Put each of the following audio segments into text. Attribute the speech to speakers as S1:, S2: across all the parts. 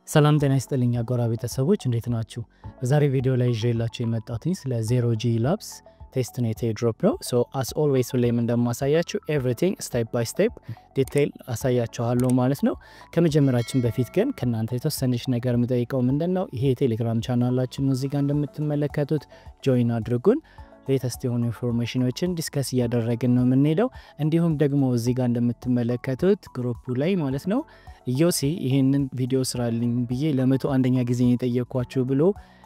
S1: ሰላም ጤና ይስጥልኝ አጎራ ቤተሰቦች እንዴት ናችሁ? በዛሬ ቪዲዮ ላይ ይዤላችሁ የመጣትኝ ስለ ዜሮ ጂ ላብስ ቴስት ኔት ድሮፕ ነው። ሶ አስ ኦልዌይስ ሁሌም እንደማሳያችሁ ኤቭሪቲንግ ስቴፕ ባይ ስቴፕ ዲቴይል አሳያችኋለሁ ማለት ነው። ከመጀመራችን በፊት ግን ከእናንተ የተወሰነች ነገር የምጠይቀው ምንድን ነው፣ ይሄ የቴሌግራም ቻናላችን ነው። እዚጋ እንደምትመለከቱት ጆይን አድርጉን። ሌተስት የሆኑ ኢንፎርሜሽኖችን ዲስከስ እያደረግን ነው የምንሄደው። እንዲሁም ደግሞ እዚህ ጋር እንደምትመለከቱት ግሩፑ ላይ ማለት ነው ኢዮሲ ይህንን ቪዲዮ ስራልኝ ብዬ ለመቶ አንደኛ ጊዜ የጠየኳችሁ ብሎ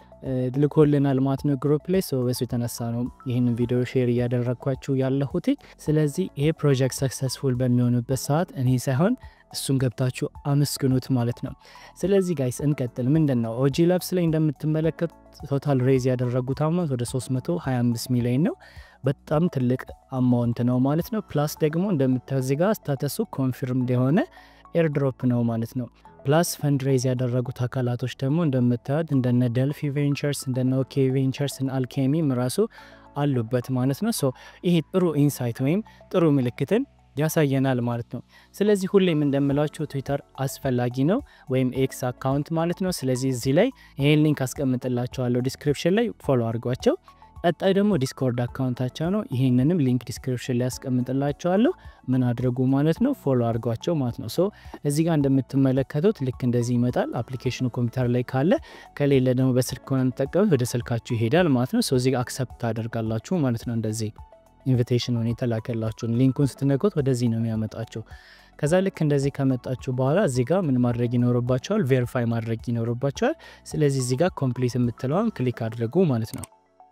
S1: ልኮልናል ማለት ነው ግሩፕ ላይ ሰው በሱ የተነሳ ነው ይህንን ቪዲዮ ሼር እያደረግኳችሁ ያለሁት። ስለዚህ ይሄ ፕሮጀክት ሰክሰስፉል በሚሆኑበት ሰዓት እኔ ሳይሆን እሱን ገብታችሁ አመስግኑት ማለት ነው። ስለዚህ ጋይስ እንቀጥል። ምንድን ነው ኦጂ ላብስ ላይ እንደምትመለከት ቶታል ሬዝ ያደረጉት አማውንት ወደ 325 ሚሊዮን ነው። በጣም ትልቅ አማውንት ነው ማለት ነው። ፕላስ ደግሞ እንደምታዩት እዚህ ጋር ስታተሱ ኮንፊርምድ የሆነ ኤርድሮፕ ነው ማለት ነው። ፕላስ ፈንድሬዝ ያደረጉት አካላቶች ደግሞ እንደምታዩት እንደነ ደልፊ ቬንቸርስ እንደነ ኦኬ ቬንቸርስ አልኬሚም ራሱ አሉበት ማለት ነው። ሶ ይሄ ጥሩ ኢንሳይት ወይም ጥሩ ምልክትን ያሳየናል ማለት ነው። ስለዚህ ሁሌም እንደምላችሁ ትዊተር አስፈላጊ ነው ወይም ኤክስ አካውንት ማለት ነው። ስለዚህ እዚህ ላይ ይህን ሊንክ አስቀምጥላቸዋለሁ ዲስክሪፕሽን ላይ ፎሎ አድርጓቸው። ቀጣይ ደግሞ ዲስኮርድ አካውንታቸው ነው። ይህንንም ሊንክ ዲስክሪፕሽን ላይ ያስቀምጥላቸዋለሁ። ምን አድርጉ ማለት ነው ፎሎ አድርጓቸው ማለት ነው። ሶ እዚህ ጋር እንደምትመለከቱት ልክ እንደዚህ ይመጣል። አፕሊኬሽኑ ኮምፒውተር ላይ ካለ ከሌለ ደግሞ በስልክ ከሆነ የምትጠቀሙት ወደ ስልካችሁ ይሄዳል ማለት ነው። ሶ እዚህ ጋር አክሰፕት ታደርጋላችሁ ማለት ነው። እንደዚህ ኢንቪቴሽን ሆነ የተላከላችሁን ሊንኩን ስትነኩት ወደዚህ ነው የሚያመጣችሁ። ከዛ ልክ እንደዚህ ከመጣችሁ በኋላ እዚህ ጋር ምን ማድረግ ይኖርባቸዋል? ቬሪፋይ ማድረግ ይኖርባቸዋል። ስለዚህ እዚህ ጋር ኮምፕሊት የምትለዋን ክሊክ አድርጉ ማለት ነው።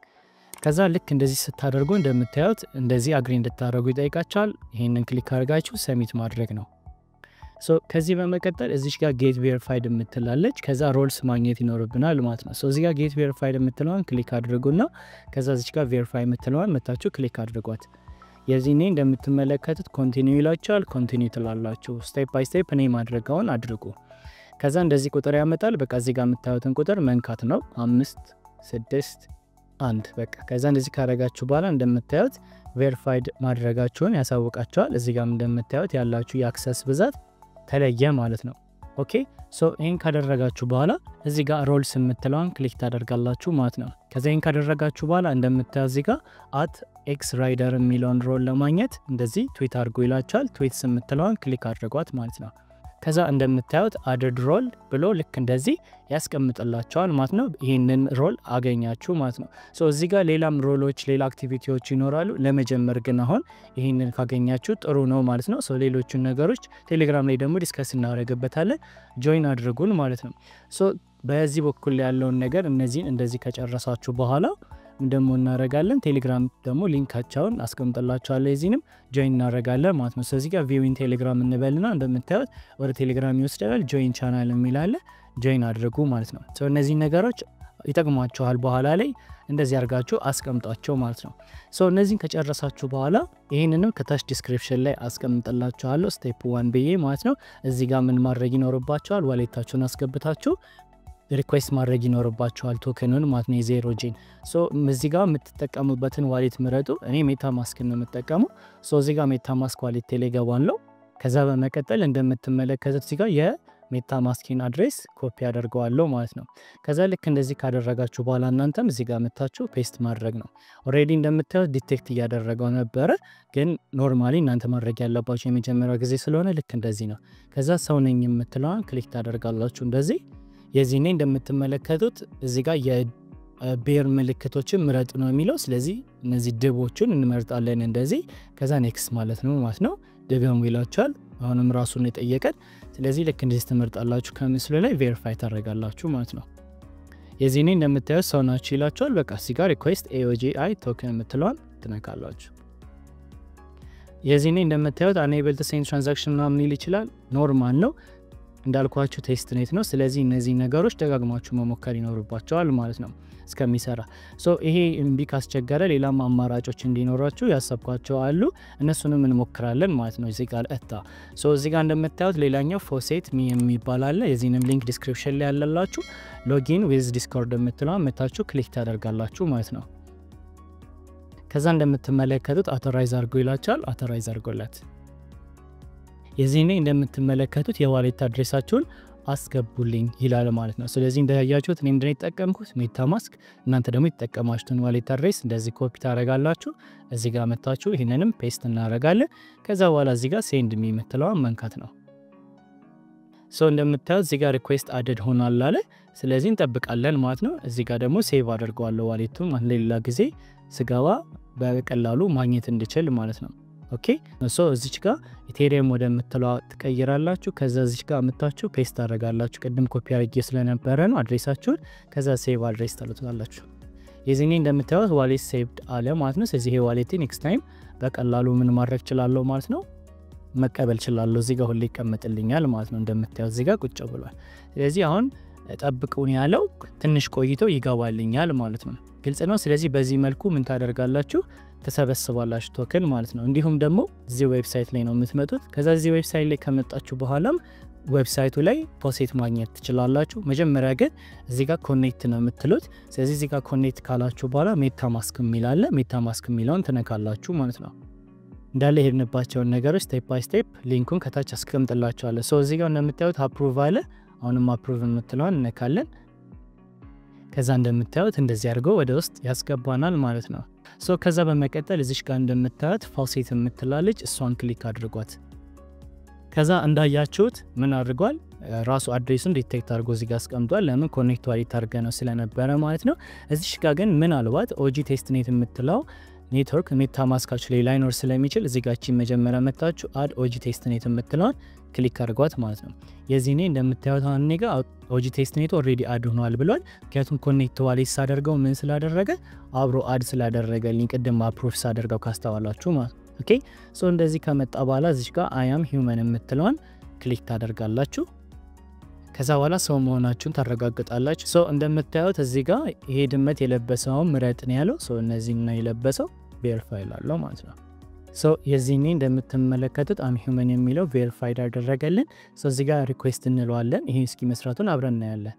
S1: ከዛ ልክ እንደዚህ ስታደርጉ እንደምታዩት እንደዚህ አግሪ እንድታደርጉ ይጠይቃቸዋል። ይህንን ክሊክ አድርጋችሁ ሰሚት ማድረግ ነው። ሶ ከዚህ በመቀጠል እዚች ጋር ጌት ቬሪፋይድ የምትላለች ከዛ ሮልስ ማግኘት ይኖርብናል ማለት ነው። እዚህ ጋር ጌት ቬሪፋይድ የምትለዋን ክሊክ አድርጉና ከዛ እዚች ጋር ቬሪፋይ የምትለዋን መታችሁ ክሊክ አድርጓት። የዚህኔ እንደምትመለከቱት ኮንቲኒው ይላቸዋል። ኮንቲኒው ትላላችሁ። ስቴፕ ባይ ስቴፕ እኔ ማድረገውን አድርጉ። ከዛ እንደዚህ ቁጥር ያመጣል። በቃ እዚህ ጋር የምታዩትን ቁጥር መንካት ነው። አምስት ስድስት አንድ በቃ ከዛ እንደዚህ ካረጋችሁ በኋላ እንደምታዩት ቬሪፋይድ ማድረጋችሁን ያሳውቃቸዋል። እዚህ ጋር እንደምታዩት ያላችሁ የአክሰስ ብዛት ተለየ ማለት ነው። ኦኬ ሶ ይህን ካደረጋችሁ በኋላ እዚህ ጋር ሮልስ የምትለዋን ክሊክ ታደርጋላችሁ ማለት ነው። ከዚ ይህን ካደረጋችሁ በኋላ እንደምታዩት እዚህ ጋር አት ኤክስ ራይደር የሚለውን ሮል ለማግኘት እንደዚህ ትዊት አድርጎ ይላቸዋል። ትዊትስ የምትለዋን ክሊክ አድርጓት ማለት ነው። ከዛ እንደምታዩት አድድ ሮል ብሎ ልክ እንደዚህ ያስቀምጥላቸዋል ማለት ነው። ይህንን ሮል አገኛችሁ ማለት ነው። ሶ እዚህ ጋር ሌላም ሮሎች፣ ሌላ አክቲቪቲዎች ይኖራሉ። ለመጀመር ግን አሁን ይህንን ካገኛችሁ ጥሩ ነው ማለት ነው። ሶ ሌሎቹን ነገሮች ቴሌግራም ላይ ደግሞ ዲስከስ እናደርግበታለን። ጆይን አድርጉን ማለት ነው። ሶ በዚህ በኩል ያለውን ነገር እነዚህን እንደዚህ ከጨረሳችሁ በኋላ ደግሞ እናደርጋለን ቴሌግራም ደግሞ ሊንካቸውን አስቀምጥላቸዋለሁ የዚህንም ጆይን እናደርጋለን ማለት ነው። ስለዚህ ጋር ቪዊን ቴሌግራም እንበልና እንደምታዩት ወደ ቴሌግራም ይወስደናል። ጆይን ቻናል የሚላለ ጆይን አድርጉ ማለት ነው። እነዚህ ነገሮች ይጠቅሟቸዋል። በኋላ ላይ እንደዚህ አድርጋችሁ አስቀምጧቸው ማለት ነው። ሶ እነዚህን ከጨረሳችሁ በኋላ ይህንንም ከታች ዲስክሪፕሽን ላይ አስቀምጥላችኋለሁ ስቴፕ ዋን ብዬ ማለት ነው። እዚህ ጋር ምን ማድረግ ይኖርባቸዋል? ዋሌታችሁን አስገብታችሁ ሪኩዌስት ማድረግ ይኖርባቸዋል ቶክኑን ማለት ነው የዜሮ ጂን ሶ እዚህ ጋር የምትጠቀሙበትን ዋሌት ምረጡ። እኔ ሜታ ማስክን ነው የምጠቀሙ። ሶ እዚህ ጋር ሜታ ማስክ ዋሌት ቴሌ ገባለው። ከዛ በመቀጠል እንደምትመለከቱት እዚህ ጋር የሜታ ማስኪን አድሬስ ኮፒ አደርገዋለሁ ማለት ነው። ከዛ ልክ እንደዚህ ካደረጋችሁ በኋላ እናንተም እዚህ ጋር መታችሁ ፔስት ማድረግ ነው። ኦልሬዲ እንደምታዩት ዲቴክት እያደረገው ነበረ፣ ግን ኖርማሊ እናንተ ማድረግ ያለባቸው የመጀመሪያው ጊዜ ስለሆነ ልክ እንደዚህ ነው። ከዛ ሰው ነኝ የምትለዋን ክሊክ ታደርጋላችሁ እንደዚህ የዚህኔ እንደምትመለከቱት እዚህ ጋር የቤር ምልክቶችን ምረጡ ነው የሚለው። ስለዚህ እነዚህ ድቦችን እንመርጣለን እንደዚህ። ከዛ ኔክስት ማለት ነው ማለት ነው ድገሙ ይላቸዋል። አሁንም ራሱን የጠየቀን። ስለዚህ ልክ እንደዚህ ትመርጣላችሁ ከምስሉ ላይ ቬሪፋይ ታደርጋላችሁ ማለት ነው። የዚህኔ እንደምታዩት ሰው ናችሁ ይላቸዋል። በቃ እዚህ ጋር ሪኩዌስት ኤኦጂአይ ቶክን የምትለዋን ትነካላችሁ። የዚህኔ እንደምታዩት አኔብል ቱ ሴንድ ትራንዛክሽን ምናምን ሊል ይችላል። ኖርማል ነው እንዳልኳችሁ ቴስት ኔት ነው። ስለዚህ እነዚህ ነገሮች ደጋግማችሁ መሞከር ይኖርባቸዋል ማለት ነው እስከሚሰራ። ሶ ይሄ እምቢ ካስቸገረ ሌላም አማራጮች እንዲኖራችሁ ያሰብኳቸው አሉ። እነሱንም እንሞክራለን ማለት ነው። እዚህ ጋር እታ ሶ እዚህ ጋር እንደምታዩት ሌላኛው ፎሴት ሚ የሚባል አለ። የዚህንም ሊንክ ዲስክሪፕሽን ላይ ያለላችሁ ሎጊን ዊዝ ዲስኮርድ የምትለዋ መታችሁ ክሊክ ታደርጋላችሁ ማለት ነው። ከዛ እንደምትመለከቱት አውቶራይዝ አድርጎ ይላቸዋል። አውቶራይዝ አድርጎለት የዚህኔ እንደምትመለከቱት የዋሌት አድሬሳችሁን አስገቡልኝ ይላል ማለት ነው። ስለዚህ እንደያያችሁት እኔ ምንድን የተጠቀምኩት ሜታ ማስክ፣ እናንተ ደግሞ የተጠቀማችሁትን ዋሌት አድሬስ እንደዚህ ኮፒ ታደረጋላችሁ። እዚህ ጋር መታችሁ ይህንንም ፔስት እናደረጋለን። ከዛ በኋላ እዚህ ጋር ሴንድ ሚ የምትለዋን መንካት ነው። ሰው እንደምታዩት እዚህ ጋር ሪኩዌስት አድድ ሆኗል አለ። ስለዚህ እንጠብቃለን ማለት ነው። እዚህ ጋር ደግሞ ሴቭ አድርገዋለሁ ዋሌቱን ሌላ ጊዜ ስገባ በቀላሉ ማግኘት እንድችል ማለት ነው። ኦኬ ሶ እዚች ጋር ኢቴሪየም ወደምትለዋ ትቀይራላችሁ። ከዛ እዚች ጋር አምታችሁ ፔስት ታደረጋላችሁ። ቅድም ኮፒ አድርጌ ስለነበረ ነው አድሬሳችሁን። ከዛ ሴቭ አድሬስ ታሉታላችሁ። የዚህኔ እንደምታዩት ዋሌት ሴቭድ አለ ማለት ነው። ስለዚህ ይሄ ዋሌት ኔክስት ታይም በቀላሉ ምን ማድረግ ችላለሁ ማለት ነው መቀበል ችላለሁ። እዚህ ጋር ሁሌ ይቀመጥልኛል ማለት ነው። እንደምታዩት እዚህ ጋር ቁጭ ብሏል። ስለዚህ አሁን ጠብቁን ያለው ትንሽ ቆይቶ ይገባልኛል ማለት ነው። ግልጽ ነው። ስለዚህ በዚህ መልኩ ምን ታደርጋላችሁ ተሰበስባላችሁ ቶክን ማለት ነው። እንዲሁም ደግሞ እዚህ ዌብሳይት ላይ ነው የምትመጡት። ከዛ እዚህ ዌብሳይት ላይ ከመጣችሁ በኋላም ዌብሳይቱ ላይ ፖሴት ማግኘት ትችላላችሁ። መጀመሪያ ግን እዚህ ጋር ኮኔክት ነው የምትሉት። ስለዚህ እዚህ ጋር ኮኔክት ካላችሁ በኋላ ሜታ ማስክ የሚላለ ሜታ ማስክ የሚለውን ትነካላችሁ ማለት ነው። እንዳለ የሄድንባቸውን ነገሮች ስቴፕ ባይ ስቴፕ ሊንኩን ከታች አስቀምጥላችኋለሁ። ሶ እዚህ ጋር እንደምታዩት አፕሩቭ አለ። አሁንም አፕሩቭ የምትለዋን እነካለን። ከዛ እንደምታዩት እንደዚህ አድርገው ወደ ውስጥ ያስገባናል ማለት ነው። ሶ ከዛ በመቀጠል እዚሽ ጋር እንደምታዩት ፋውሴት የምትላለች እሷን ክሊክ አድርጓት። ከዛ እንዳያችሁት ምን አድርጓል ራሱ አድሬሱን ዲቴክት አድርጎ እዚጋ አስቀምጧል። ለምን ኮኔክት ዋሊት አድርገ ነው ስለነበረ ማለት ነው። እዚሽ ጋር ግን ምናልባት ኦጂ ቴስትኔት የምትለው ኔትወርክ ሜታ ማስካችሁ ላይ ላይኖር ስለሚችል እዚጋችን መጀመሪያ መታችሁ አድ ኦጂ ቴስትኔት የምትለውን ክሊክ አድርጓት ማለት ነው። የዚህ ኔ እንደምታዩት አሁን ኔ ጋር ኦጂ ቴስትኔት ኦልሬዲ አድ ሆኗል ብሏል። ምክንያቱም ኮኔክት ዋሌት ሳደርገው ምን ስላደረገ አብሮ አድ ስላደረገልኝ ቅድም አፕሮቭ ሳደርገው ካስተዋላችሁ ማለት ኦኬ። ሶ እንደዚህ ከመጣ በኋላ እዚች ጋር አያም ሂውመን የምትለዋን ክሊክ ታደርጋላችሁ። ከዛ በኋላ ሰው መሆናችሁን ታረጋግጣላችሁ። ሰው እንደምታዩት እዚህ ጋር ይሄ ድመት የለበሰውን ምረጥ ነው ያለው። ሰው እነዚህ ነው የለበሰው ቬሪፋይ ላለው ማለት ነው። ሶ የዚህኔ እንደምትመለከቱት አም ሂውመን የሚለው ቬሪፋይድ አደረገልን። ሶ እዚህ ጋር ሪኩዌስት እንለዋለን። ይሄ እስኪ መስራቱን አብረን እናያለን።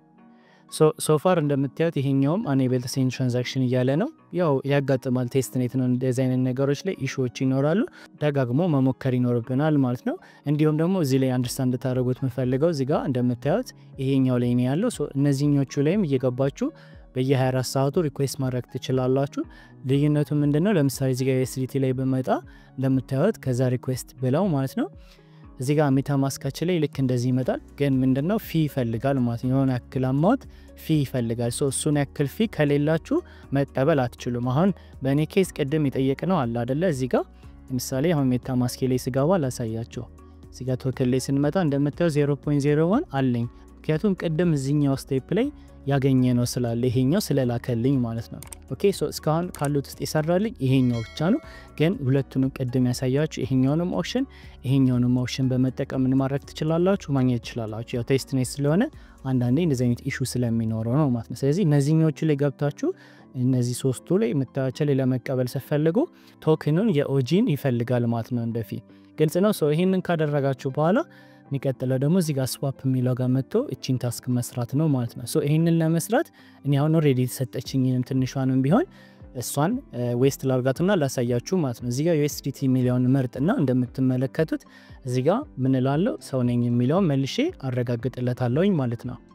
S1: ሶፋር እንደምታዩት ይሄኛውም አኔብል ቱ ሴንድ ትራንዛክሽን እያለ ነው። ያው ያጋጥማል፣ ቴስት ኔት ነው። እንደዚህ አይነት ነገሮች ላይ ኢሹዎች ይኖራሉ። ደጋግሞ መሞከር ይኖርብናል ማለት ነው። እንዲሁም ደግሞ እዚህ ላይ አንደርስታንድ ታደረጉት የምፈልገው እዚህ ጋር እንደምታዩት ይሄኛው ላይ ነው ያለው። እነዚህኞቹ ላይም እየገባችሁ በየ24 ሰዓቱ ሪኩዌስት ማድረግ ትችላላችሁ። ልዩነቱ ምንድን ነው? ለምሳሌ እዚጋ የኤስዲቲ ላይ በመጣ እንደምታዩት ከዛ ሪኩዌስት ብለው ማለት ነው እዚህ ጋር ሜታ ማስካችን ላይ ልክ እንደዚህ ይመጣል። ግን ምንድነው ፊ ይፈልጋል ማለት ነው። የሆነ ያክል አማውንት ፊ ይፈልጋል። ሶ እሱን ያክል ፊ ከሌላችሁ መቀበል አትችሉም። አሁን በእኔ ኬስ ቅድም የጠየቅ ነው አለ አደለ? እዚህ ጋር ለምሳሌ አሁን ሜታ ማስኬ ላይ ስገባ ላሳያችሁ። እዚህ ጋር ቶክን ላይ ስንመጣ እንደምታየው 0.01 አለኝ። ምክንያቱም ቅድም እዚኛው ስቴፕ ላይ ያገኘ ነው ስላለ ይሄኛው ስለላከልኝ ማለት ነው። ኦኬ ሶ እስካሁን ካሉት ውስጥ የሰራልኝ ይሄኛው ብቻ ነው። ግን ሁለቱንም ቅድም ያሳያችሁ ይሄኛውንም ኦፕሽን ይሄኛውንም ኦፕሽን በመጠቀም ምን ማድረግ ትችላላችሁ ማግኘት ትችላላችሁ። ያው ቴስት ኔት ስለሆነ አንዳንዴ እንደዚህ አይነት ኢሹ ስለሚኖረው ነው ማለት ነው። ስለዚህ እነዚህኞቹ ላይ ገብታችሁ እነዚህ ሶስቱ ላይ የምታያቸው ላይ ለመቀበል ስትፈልጉ ቶክኑን የኦጂን ይፈልጋል ማለት ነው። እንደፊ ግልጽ ነው። ሰው ይህንን ካደረጋችሁ በኋላ የሚቀጥለው ደግሞ እዚህ ጋር ስዋፕ የሚለው ጋር መጥቶ እቺን ታስክ መስራት ነው ማለት ነው። ይህንን ለመስራት እኔ አሁን ኦልሬዲ የተሰጠችኝንም ትንሿንም ቢሆን እሷን ዌስት ላርጋትና ላሳያችሁ ማለት ነው። እዚጋ ዩኤስዲቲ የሚለውን መርጥና እንደምትመለከቱት እዚጋ ምን እላለሁ ሰው ነኝ የሚለውን መልሼ አረጋግጥለታለሁኝ ማለት ነው።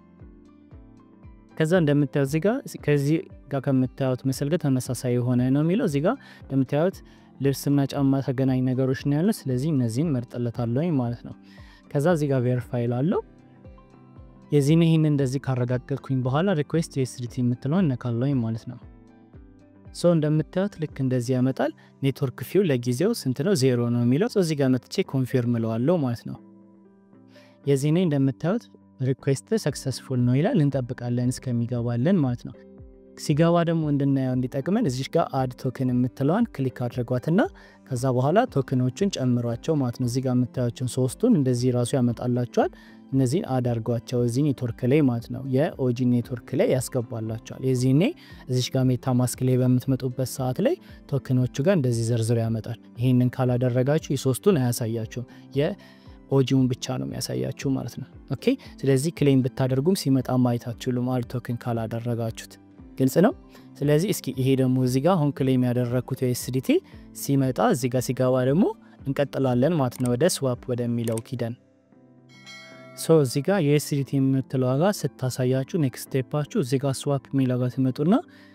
S1: ከዛ እንደምታዩት እዚጋ ከዚህ ጋር ከምታዩት ምስል ጋር ተመሳሳይ የሆነ ነው የሚለው እዚጋ እንደምታዩት ልብስና ጫማ ተገናኝ ነገሮች ነው ያለ። ስለዚህ እነዚህን መርጥለታለሁኝ ማለት ነው። ከዛ እዚህ ጋር ቬሪፋይ ላለው የዚህን ይህን እንደዚህ ካረጋገጥኩኝ በኋላ ሪኩዌስት ዩኤስዲቲ የምትለውን እነካለሁኝ ማለት ነው። ሶ እንደምታዩት ልክ እንደዚህ ያመጣል። ኔትወርክ ፊው ለጊዜው ስንት ነው? ዜሮ ነው የሚለው። እዚህ ጋር መጥቼ ኮንፊርም እለዋለሁ ማለት ነው። የዚህ ኔ እንደምታዩት ሪኩዌስት ሰክሰስፉል ነው ይላል። እንጠብቃለን እስከሚገባለን ማለት ነው። ሲገባ ደግሞ እንድናየው እንዲጠቅመን እዚሽ ጋር አድ ቶክን የምትለዋን ክሊክ አድርጓትና ከዛ በኋላ ቶክኖችን ጨምሯቸው ማለት ነው። እዚህ ጋር የምታያቸውን ሶስቱን እንደዚህ ራሱ ያመጣላቸዋል። እነዚህን አድ አድርጓቸው እዚህ ኔትወርክ ላይ ማለት ነው፣ የኦጂ ኔትወርክ ላይ ያስገባላቸዋል። የዚህኔ እዚሽ ጋር ሜታ ማስክ ላይ በምትመጡበት ሰዓት ላይ ቶክኖቹ ጋር እንደዚህ ዘርዝሮ ያመጣል። ይህንን ካላደረጋችሁ የሶስቱን አያሳያችሁም ኦጂውን ብቻ ነው የሚያሳያችሁ ማለት ነው። ኦኬ ስለዚህ ክሌም ብታደርጉም ሲመጣ ማየት አትችሉም፣ አድ ቶክን ካላደረጋችሁት ግልጽ ነው። ስለዚህ እስኪ ይሄ ደግሞ እዚህ ጋር አሁን ክሌም ያደረግኩት ኤስዲቲ ሲመጣ እዚህ ጋር ሲገባ ደግሞ እንቀጥላለን ማለት ነው። ወደ ስዋፕ ወደሚለው ኪደን ሶ እዚህ ጋር ዩኤስዲቲ የምትለው ዋጋ ስታሳያችሁ ኔክስት ስቴፓችሁ እዚህ ጋር ስዋፕ የሚለው ጋር ትመጡና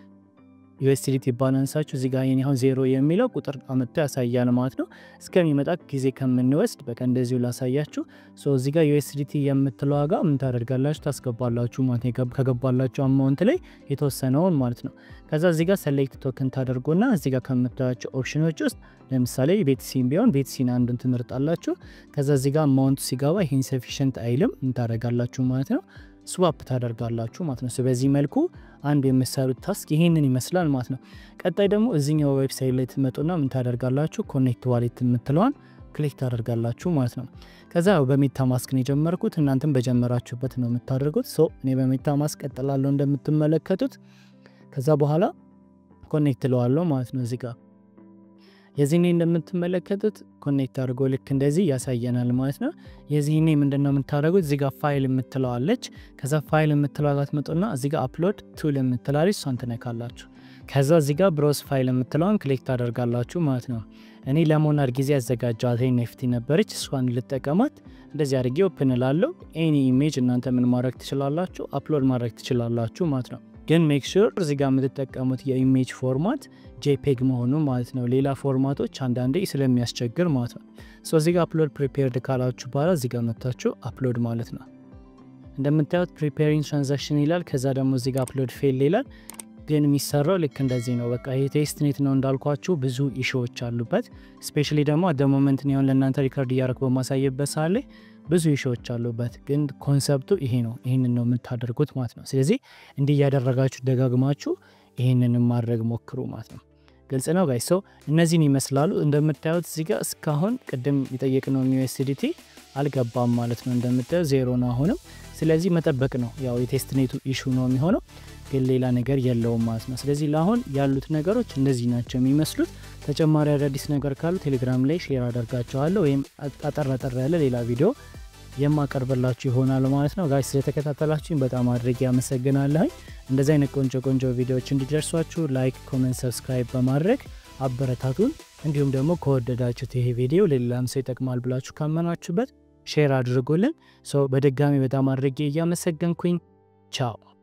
S1: ዩኤስዲቲ ባላንሳችሁ እዚህ ጋር የኔ አሁን ዜሮ የሚለው ቁጥር አመጥቶ ያሳያል ማለት ነው። እስከሚመጣ ጊዜ ከምንወስድ በቃ እንደዚሁ ላሳያችሁ። ሶ እዚህ ጋር ዩኤስዲቲ የምትለው ዋጋ ምን ታደርጋላችሁ? ታስገባላችሁ ማለት ነው። ከገባላችሁ አማውንት ላይ የተወሰነውን ማለት ነው። ከዛ እዚህ ጋር ሰሌክት ቶክን ታደርጉና እዚህ ጋር ከምታያቸው ኦፕሽኖች ውስጥ ለምሳሌ ቤትሲን ቢሆን ቤትሲን አንዱን ትመርጣላችሁ። ከዛ እዚህ ጋር አማውንቱ ሲገባ ይሄ ኢንሰፊሽንት አይልም ምን ታደርጋላችሁ ማለት ነው ስዋፕ ታደርጋላችሁ ማለት ነው። በዚህ መልኩ አንዱ የምሰሩት ታስክ ይህንን ይመስላል ማለት ነው። ቀጣይ ደግሞ እዚኛው ዌብሳይት ላይ ትመጡና ምን ታደርጋላችሁ ኮኔክት ዋሌት የምትለዋን ክሊክ ታደርጋላችሁ ማለት ነው። ከዛ በሜታ ማስክ ነው የጀመርኩት፣ እናንተም በጀመራችሁበት ነው የምታደርጉት። ሶ እኔ በሜታ ማስክ ቀጥላለሁ እንደምትመለከቱት። ከዛ በኋላ ኮኔክት ለዋለሁ ማለት ነው እዚህ ጋር የዚህኔ እንደምትመለከቱት ኮኔክት አድርጎ ልክ እንደዚህ ያሳየናል ማለት ነው። የዚህኔ ምንድነው የምታደርጉት እዚህ ጋር ፋይል የምትለዋለች። ከዛ ፋይል የምትለዋ ጋር ትመጡና እዚህ ጋር አፕሎድ ቱል የምትላለች እሷን ትነካላችሁ። ከዛ እዚህ ጋር ብሮስ ፋይል የምትለዋን ክሊክ ታደርጋላችሁ ማለት ነው። እኔ ለሞናድ ጊዜ ያዘጋጃት ኔፍቲ ነበረች፣ እሷን ልጠቀማት። እንደዚህ አድርጌ ኦፕን ላለው ኤኒ ኢሜጅ እናንተ ምን ማድረግ ትችላላችሁ፣ አፕሎድ ማድረግ ትችላላችሁ ማለት ነው። ግን ሜክ ሹር እዚህ ጋር የምትጠቀሙት የኢሜጅ ፎርማት ጄፔግ መሆኑ ማለት ነው። ሌላ ፎርማቶች አንዳንዴ ስለሚያስቸግር ማለት ነው። ሶ እዚህ ጋር አፕሎድ ፕሪፔርድ ካላችሁ በኋላ እዚህ ጋር መታችሁ አፕሎድ ማለት ነው። እንደምታዩት ፕሪፔሪንግ ትራንዛክሽን ይላል። ከዛ ደግሞ እዚህ ጋር አፕሎድ ፌል ይላል። ግን የሚሰራው ልክ እንደዚህ ነው። በቃ ይሄ ቴስትኔት ነው እንዳልኳችሁ ብዙ ኢሹዎች አሉበት። ስፔሻሊ ደግሞ አደ ሞመንት ሆን ለእናንተ ሪከርድ እያደረግ በማሳየበት ሰዓት ላይ ብዙ ኢሹዎች አሉበት። ግን ኮንሰፕቱ ይሄ ነው። ይህንን ነው የምታደርጉት ማለት ነው። ስለዚህ እንዲህ እያደረጋችሁ ደጋግማችሁ ይህንን ማድረግ ሞክሩ ማለት ነው። ግልጽ ነው ጋይ ሰው እነዚህን ይመስላሉ። እንደምታዩት እዚህ ጋር እስካሁን ቅድም የጠየቅነው ዩኤስዲቲ አልገባም ማለት ነው። እንደምታዩት ዜሮ ነው አሁንም። ስለዚህ መጠበቅ ነው ያው የቴስትኔቱ ኢሹ ነው የሚሆነው፣ ግን ሌላ ነገር የለውም ማለት ነው። ስለዚህ ለአሁን ያሉት ነገሮች እንደዚህ ናቸው የሚመስሉት። ተጨማሪ አዳዲስ ነገር ካሉ ቴሌግራም ላይ ሼር አደርጋቸዋለሁ ወይም አጠር አጠር ያለ ሌላ ቪዲዮ የማቀርብላችሁ ይሆናል ማለት ነው። ጋይ ስለተከታተላችሁኝ በጣም አድርጌ ያመሰግናለሁኝ። እንደዚህ አይነት ቆንጆ ቆንጆ ቪዲዮዎች እንዲደርሷችሁ ላይክ፣ ኮሜንት፣ ሰብስክራይብ በማድረግ አበረታቱን። እንዲሁም ደግሞ ከወደዳችሁት ይሄ ቪዲዮ ለሌላም ሰው ይጠቅማል ብላችሁ ካመናችሁበት ሼር አድርጉልን። ሰው በድጋሚ በጣም አድርጌ እያመሰገንኩኝ ቻው።